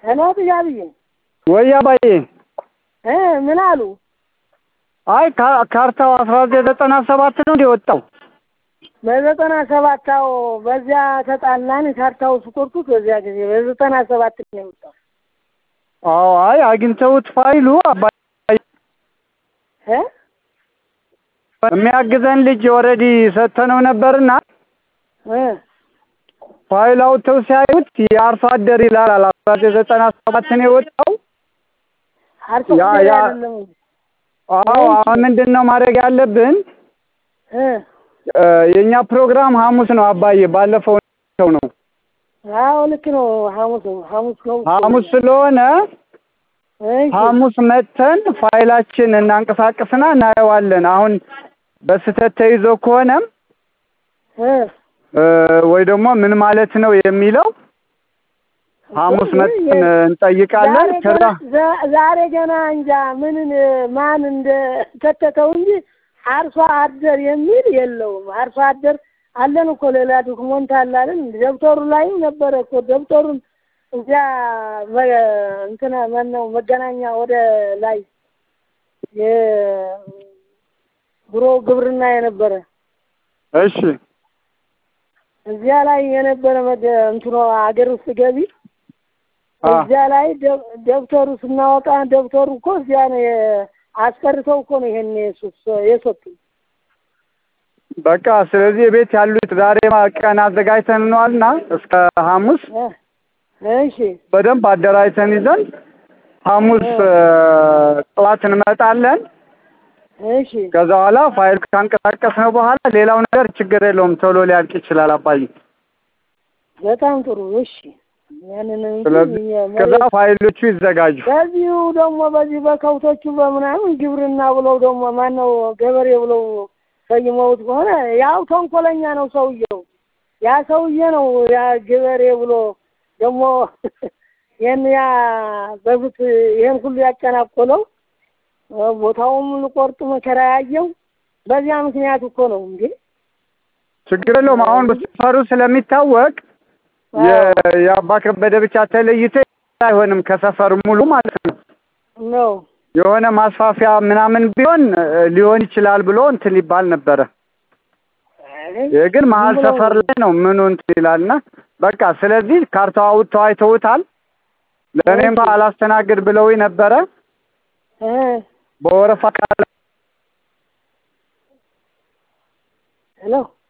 ሄሎ ጥያብዬ ወይ አባዬ እ ምን አሉ? አይ ካ- ካርታው አስራ ዘጠኝ ዘጠና ሰባት ነው እንደ ወጣው በዘጠና ሰባት አዎ፣ በዚያ ተጣላን። ካርታው ስቆርጡት በዚያ ጊዜ በዘጠና ሰባት ነው የወጣው። አዎ አይ አግኝተውት ፋይሉ አባዬ እ የሚያግዘን ልጅ ኦልሬዲ ሰጥተነው ነበርና እ ፋይል አውጥተው ሲያዩት የአርሶ አደር ይላል አስራ ዘጠኝ ዘጠና ሰባት ነው የወጣው አርሶ ያ- አደር ያ- አይደለም አዎ አሁን ምንድን ነው ማድረግ ያለብን እ እ የእኛ ፕሮግራም ሐሙስ ነው አባዬ ባለፈው ሰው ነው አዎ ልክ ነው። ሐሙስ ነው ሐሙስ ነው ሐሙስ ስለሆነ እሺ ሐሙስ መጥተን ፋይላችን እናንቀሳቅስና እናየዋለን። አሁን በስህተት ተይዞ ከሆነም እ እ ወይ ደግሞ ምን ማለት ነው የሚለው ሐሙስ መጥተን እንጠይቃለን። ዛሬ ከዛ ገና ዛ- ዛሬ ገና እንጃ ምንን ማን እንደ ከተተው እንጂ አርሶ አደር የሚል የለውም። አርሶ አደር አለን እኮ ሌላ ዶክመንት አላለን። ደብተሩ ላይም ነበረ እኮ ደብተሩን እዚያ መ- እንትና ማነው መገናኛ ወደ ላይ የድሮ ግብርና የነበረ እሺ እዚያ ላይ የነበረ መገ- እንትኖ አገር ውስጥ ገቢ አ እዚያ ላይ ደብ- ደብተሩ ስናወጣ ደብተሩ እኮ እዚያ ነው የ- አስቀርተው እኮ ነው ይሄን የሱ- የሰጡን። በቃ ስለዚህ ቤት ያሉት ዛሬ ቀን አዘጋጅተንዋልና እስከ ሐሙስ እ እሺ በደንብ አደራጅተን ይዘን ሐሙስ እ ጠዋት እንመጣለን። እሺ ከዛ በኋላ ፋይል ካንቀሳቀስነው በኋላ ሌላው ነገር ችግር የለውም ቶሎ ሊያልቅ ይችላል አባዬ። በጣም ጥሩ። እሺ ያንን እንጂ ስለዚህ እኛ ከዛ መሬት- ፋይሎቹ ይዘጋጁ። በዚሁ ደግሞ በዚህ በከብቶቹ በምናምን ግብርና ብለው ደግሞ ማነው ገበሬ ብለው ሰይመውት ከሆነ ያው ተንኮለኛ ነው ሰውየው። ያ ሰውዬ ነው ያ ገበሬ ብሎ ደግሞ ይህን ያ በፊት ይህን ሁሉ ያጨናቆለው ቦታውም ልቆርጥ መከራ ያየው በዚያ ምክንያት እኮ ነው እንዴ። ችግር የለውም። አሁን ሰፈሩ ስለሚታወቅ የ- የአባ ከበደ ብቻ ተለይቶ አይሆንም ከሰፈር ሙሉ ማለት ነው። ነው የሆነ ማስፋፊያ ምናምን ቢሆን እ ሊሆን ይችላል ብሎ እንትን ሊባል ነበረ። ይህ ግን መሀል ዝም ብሎ- ሰፈር ላይ ነው ምኑ እንትን ይላልና በቃ ስለዚህ ካርታው አውጥተው አይተውታል። ለእኔም እሺ። አላስተናግድ ብለውኝ ነበረ እ በወረፋ ቃል ሄሎ